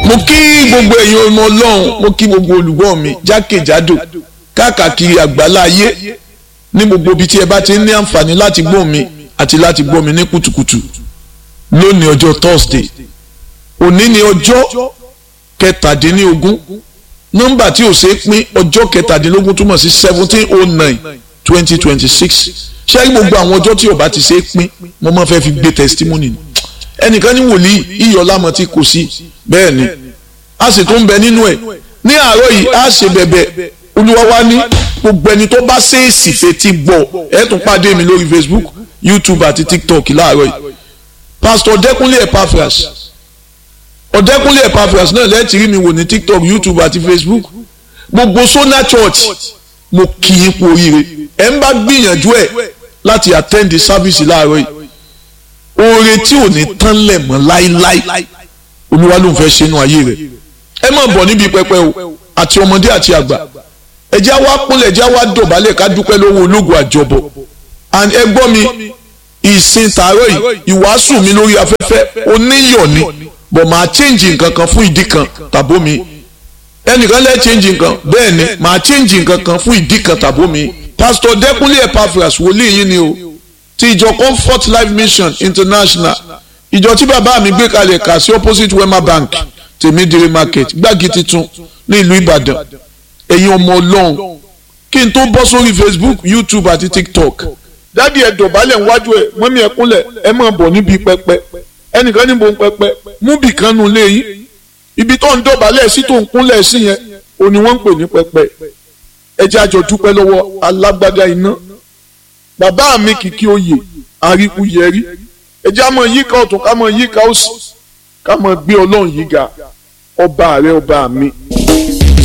mo kí gbogbo ẹ̀yin ọmọ ọlọ́run mo kí gbogbo olùgbọ́ mi jákèjádò káàkiri àgbálá ayé ní gbogbo ibi tí ẹ bá ti ní àǹfààní láti gbọ́ mi àti láti gbọ́ mi ní kùtùkùtù lónìí ọjọ́ Thursday òní ni ọjọ́ kẹtàdínlógún nọ́mbà tí ò ṣe é pín ọjọ́ kẹtàdínlógún túmọ̀ sí seventeen oh nine twenty twenty six ṣé gbogbo àwọn ọjọ́ tí ò bá ti ṣe é pín mo máa fẹ́ fi gbé testimony ni ẹnìkan ní wòlíì iyọ̀lámọ̀ tí kò sí bẹ́ẹ̀ ni a sì tún bẹ nínú ẹ̀ ní àárọ̀ yìí a ṣe bẹ̀bẹ̀ olúwa wa ní gbogbo ẹni tó bá ṣèèsì fetí gbọ́ ẹ tún pàdé mi lórí Facebook YouTube àti TikTok láàárọ̀ yìí Pastor Ọ̀dẹ́kúnlé Epaphras Ọ̀dẹ́kúnlé Epaphras náà lẹ́ẹ̀tì rí mi wò ní TikTok YouTube àti Facebook gbogbo Sona Church mo kì í kú oríire ẹ ń bá gbìyànjú ẹ láti attend the service láàárọ̀ yìí oore tí ò ní tán lẹ̀ mọ́ láíláí olúwa ló ń fẹ́ ṣe inú ayé rẹ̀ ẹ má bọ̀ níbi pẹpẹ o àti ọmọdé àti àgbà ẹ jẹ́ wá kúnlẹ̀ ẹ jẹ́ wá dọ̀bálẹ̀ ká dúpẹ́ lọ́wọ́ ológun àjọbọ̀ and ẹ gbọ́ mi ìsìn tààrọ̀ yìí ìwàásù mi lórí afẹ́fẹ́ oníyọ̀ ni bọ̀ máa change nǹkan kan fún ìdí kan tàbó mi ẹnìkan lẹ́ change nǹkan bẹ́ẹ̀ ni máa change nǹkan kan fún ìdí kan tàbó mi pastor Dẹ́kúnlé Epaphras wòlíì yín ni o ti ìjọ Comfort Life Mission International ìjọ tí bàbá mi gbé kalẹ̀ kà sí opposite Wema Bank tèmídìrí market gbági titun ní ìlú Ìbàdàn ẹ̀yin ọmọ Ọlọ́run kí n tó bọ́ sórí Facebook YouTube àti TikTok dádì ẹ̀ dọ̀bálẹ̀ níwájú ẹ̀ mọ́mí ẹ̀ kúnlẹ̀ ẹ̀ máa bọ̀ níbi pẹpẹ ẹnìkan níbo ń pẹpẹ mú bì kan nù léyìn ibi tó ń dọ̀bálẹ̀ sí tó ń kúnlẹ̀ sí yẹn òní wọ́n ń pè ní pẹpẹ ẹ jẹ́ àjọ dúpẹ́ lọ́wọ́ alágbádá iná bàbá mi kìkì oyè àríkúyẹrí ẹ jẹ́ àmọ́ yíká ọ̀tún ká mọ́ yíká òsì ká mọ́ gbé ọlọ́run yìí ga ọba rẹ ọba mi.